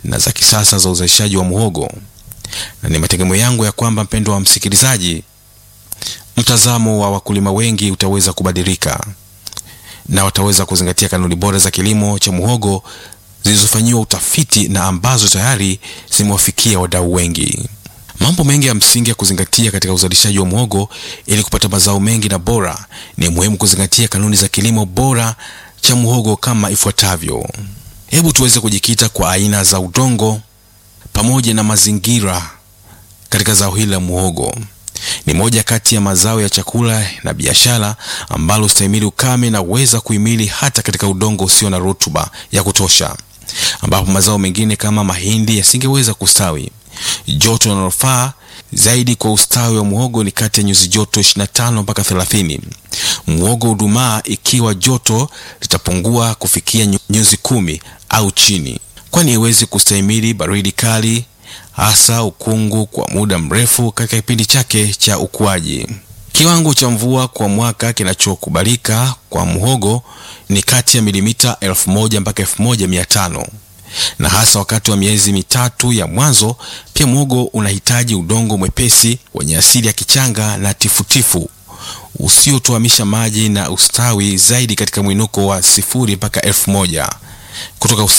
na za kisasa za uzalishaji wa muhogo, na ni mategemeo yangu ya kwamba, mpendwa wa msikilizaji, mtazamo wa wakulima wengi utaweza kubadilika na wataweza kuzingatia kanuni bora za kilimo cha muhogo zilizofanyiwa utafiti na ambazo tayari zimewafikia wadau wengi. Mambo mengi ya msingi ya kuzingatia katika uzalishaji wa muhogo ili kupata mazao mengi na bora, ni muhimu kuzingatia kanuni za kilimo bora cha muhogo kama ifuatavyo. Hebu tuweze kujikita kwa aina za udongo pamoja na mazingira katika zao hili la muhogo. Ni moja kati ya mazao ya chakula na biashara ambalo stahimili ukame na uweza kuhimili hata katika udongo usio na rutuba ya kutosha, ambapo mazao mengine kama mahindi yasingeweza kustawi. Joto linalofaa zaidi kwa ustawi wa muhogo ni kati ya nyuzi joto 25 mpaka 30. Muhogo hudumaa ikiwa joto litapungua kufikia nyuzi kumi au chini, kwani haiwezi kustahimili baridi kali hasa ukungu kwa muda mrefu katika kipindi chake cha ukuaji. Kiwango cha mvua kwa mwaka kinachokubalika kwa muhogo ni kati ya milimita 1000 mpaka 1500 na hasa wakati wa miezi mitatu ya mwanzo. Pia muhogo unahitaji udongo mwepesi wenye asili ya kichanga na tifutifu usiotuamisha maji na ustawi zaidi katika mwinuko wa sifuri mpaka elfu moja kutoka